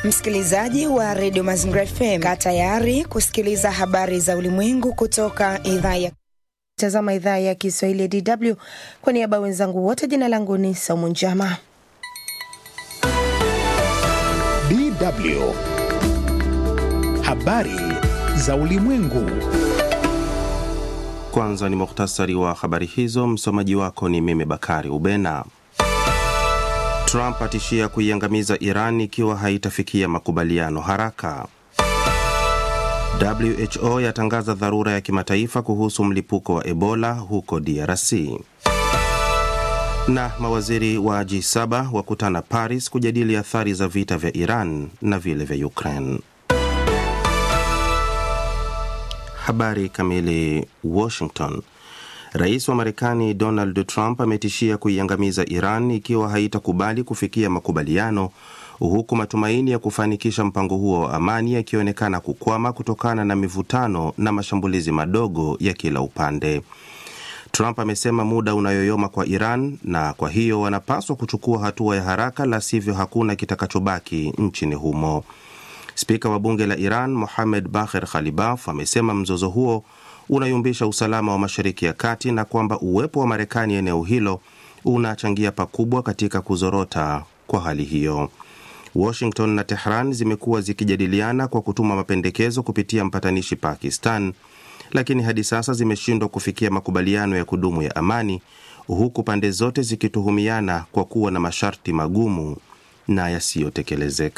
Msikilizaji wa redio Mazingira FM, kaa tayari kusikiliza habari za ulimwengu kutoka idhaa ya tazama idhaa ya Kiswahili ya DW. Kwa niaba wenzangu wote, jina langu ni Saumu Njama. DW habari za ulimwengu. Kwanza ni muhtasari wa habari hizo. Msomaji wako ni mimi Bakari Ubena. Trump atishia kuiangamiza Iran ikiwa haitafikia makubaliano haraka. WHO yatangaza dharura ya kimataifa kuhusu mlipuko wa Ebola huko DRC. Na mawaziri wa G7 wakutana Paris kujadili athari za vita vya Iran na vile vya Ukraine. Habari kamili. Washington. Rais wa Marekani Donald Trump ametishia kuiangamiza Iran ikiwa haitakubali kufikia makubaliano, huku matumaini ya kufanikisha mpango huo wa amani yakionekana kukwama kutokana na mivutano na mashambulizi madogo ya kila upande. Trump amesema muda unayoyoma kwa Iran na kwa hiyo wanapaswa kuchukua hatua ya haraka, la sivyo hakuna kitakachobaki nchini humo. Spika wa bunge la Iran Mohamed Bagher Khalibaf amesema mzozo huo unayumbisha usalama wa Mashariki ya Kati na kwamba uwepo wa Marekani eneo hilo unachangia pakubwa katika kuzorota kwa hali hiyo. Washington na Tehran zimekuwa zikijadiliana kwa kutuma mapendekezo kupitia mpatanishi Pakistan, lakini hadi sasa zimeshindwa kufikia makubaliano ya kudumu ya amani, huku pande zote zikituhumiana kwa kuwa na masharti magumu na yasiyotekelezeka.